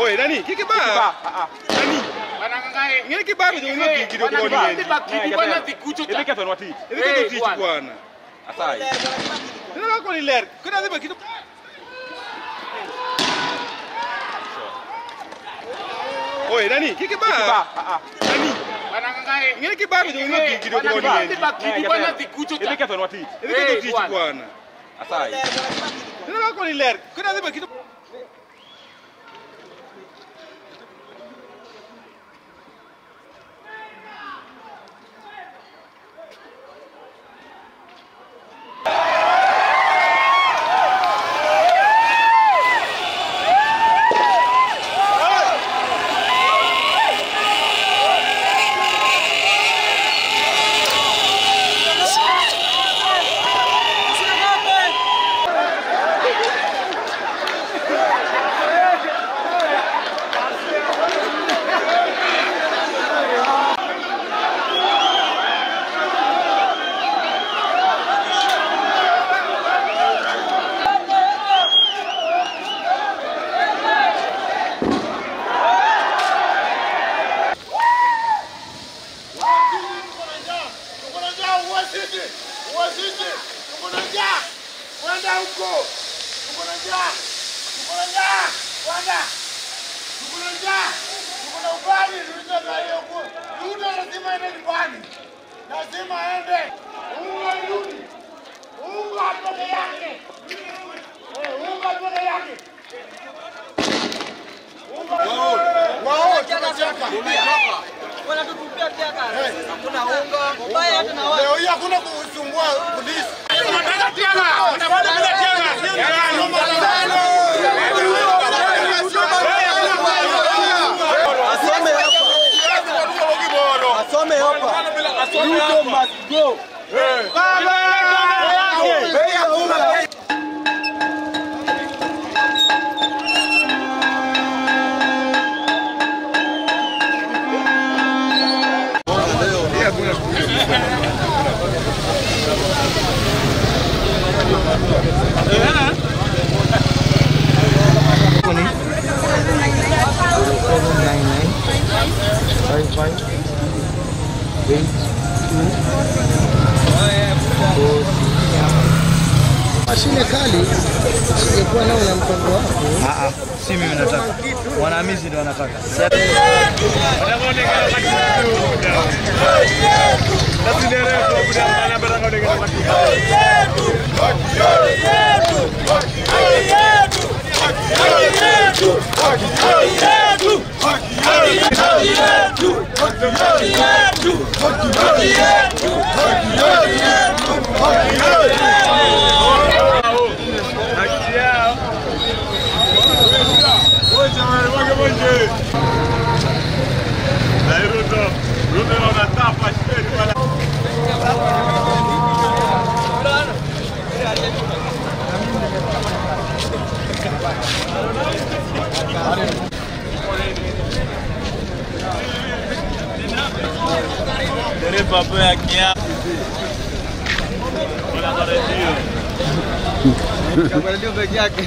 Oi, nani? Kiki ba? Nani? Ngene kibabe ndio unyo kidogo kwa nini? Ini ketho nwati. Hivi kitu tichi bwana. Asai. Ndio kwa ni ler. Kuna ziba kitu. Oi, nani? Kiki ba? Nani? Ngene kibabe ndio unyo kidogo kwa nini? Ini ketho nwati. Hivi kitu tichi bwana. Asai. Ndio kwa ni ler. Kuna ziba kitu. Lazima aende. Unga yuni. Unga peke yake. Eh, unga peke yake. Wao tunacheka. wanatutupia taka. Hakuna unga, mbaya hata na watu. Leo hii hakuna kusumbua polisi. Unataka tianga. Unataka bila tianga. Asome hapa. Asome hapa. Ruto must go. Mashine kali usingekuwa nao na mpango wako. Si mimi nataka. Wanahamizi ndio wanataka. Dereva hapo ya kia. Ndio peke yake.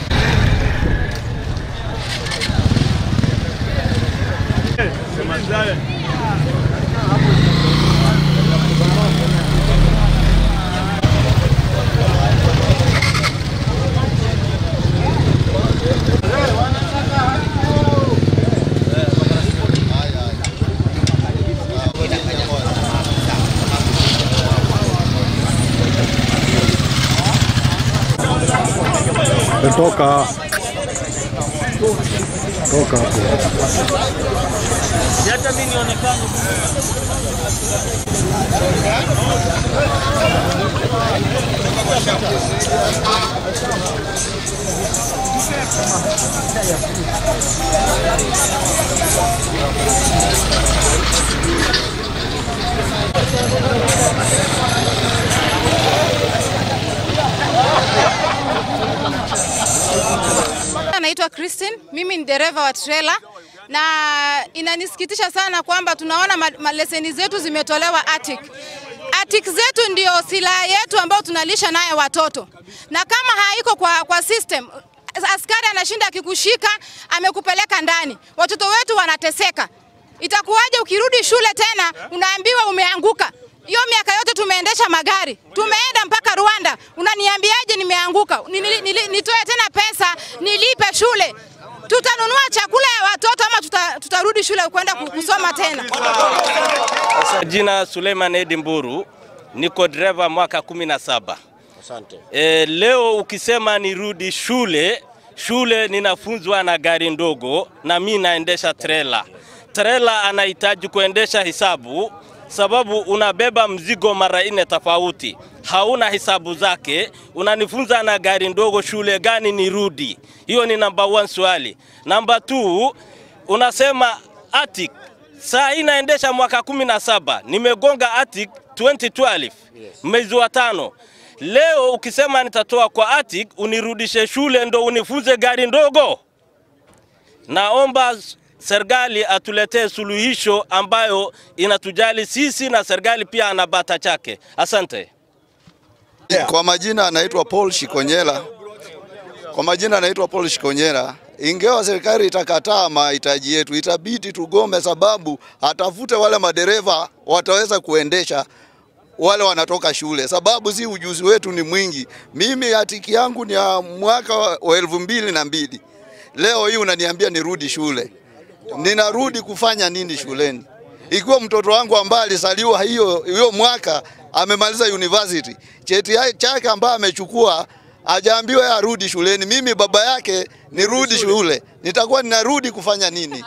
Toka. Toka hapo. Hata mimi nionekane. Naitwa Christine, mimi ni dereva wa trailer na inanisikitisha sana kwamba tunaona ma- ma- leseni zetu zimetolewa ATIC. ATIC zetu ndio silaha yetu ambayo tunalisha naye watoto, na kama haiko kwa, kwa system askari anashinda akikushika amekupeleka ndani, watoto wetu wanateseka. Itakuwaje ukirudi shule tena unaambiwa umeanguka? Hiyo miaka yote tumeendesha magari, tumeenda mpaka Rwanda, unaniambiaje nimeanguka? Ni- ni- ni- Nitoe tena pesa nilipe shule? Tutanunua chakula ya watoto ama tuta, tutarudi shule kwenda ku- kusoma tena? Jina Suleiman Edi Mburu, niko dereva mwaka 17. E, leo ukisema nirudi shule, shule ninafunzwa na gari ndogo na mi naendesha trela. Trela anahitaji kuendesha hisabu sababu unabeba mzigo mara nne tofauti, hauna hisabu zake. Unanifunza na gari ndogo, shule gani nirudi? Hiyo ni namba one swali. Namba two, unasema atik saa hii naendesha mwaka kumi na saba nimegonga atik 2012 mwezi wa tano. Leo ukisema nitatoa kwa atik unirudishe shule ndo unifunze gari ndogo. Naomba serikali atuletee suluhisho ambayo inatujali sisi na serikali pia ana bata chake. Asante. Kwa majina anaitwa Paul Shikonyela. Kwa majina anaitwa Paul Shikonyela. Ingawa serikali itakataa mahitaji yetu, itabidi tugome, sababu atafute wale madereva wataweza kuendesha wale wanatoka shule, sababu si ujuzi wetu ni mwingi. Mimi hatiki yangu ni ya mwaka wa elfu mbili na mbili. Leo hii unaniambia nirudi shule, ninarudi kufanya nini shuleni? Ikiwa mtoto wangu ambaye alisaliwa hiyo hiyo mwaka amemaliza university, cheti ya- chake ambaye amechukua hajaambiwa yeye arudi shuleni, mimi baba yake nirudi shule, nitakuwa ninarudi kufanya nini?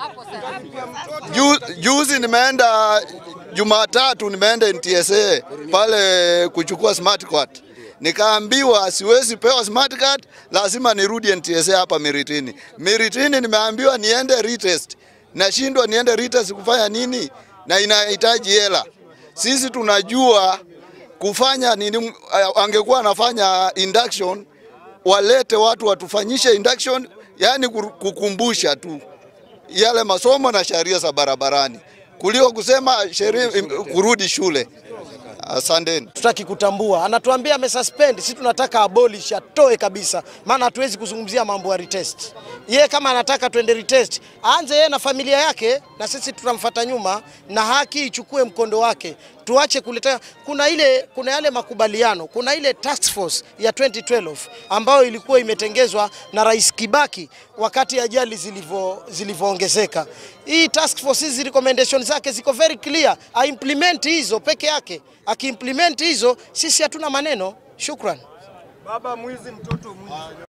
Ju, juzi nimeenda Jumatatu nimeenda NTSA pale kuchukua smart card. Nikaambiwa siwezi pewa smart card, lazima nirudi NTSA hapa Miritini. Miritini nimeambiwa niende retest. Nashindwa niende retest kufanya nini? Na inahitaji hela. Sisi tunajua kufanya nini, angekuwa anafanya induction, walete watu watufanyishe induction, yani kukumbusha tu yale masomo na sheria za barabarani kuliko kusema sheria kurudi shule. Asanteni. tutaki kutambua. Anatuambia amesuspend, sisi tunataka abolish, atoe kabisa, maana hatuwezi kuzungumzia mambo ya retest. Ye kama anataka tuende retest, aanze yeye na familia yake, na sisi tutamfuata nyuma, na haki ichukue mkondo wake. Tuache kuleta, kuna ile, kuna yale makubaliano, kuna ile task force ya 2012 ambayo ilikuwa imetengezwa na Rais Kibaki wakati ajali zilivyo zilivyoongezeka. Hii task force hizi recommendation zake ziko very clear, aimplement hizo peke yake. Akiimplement hizo, sisi hatuna maneno. Shukran.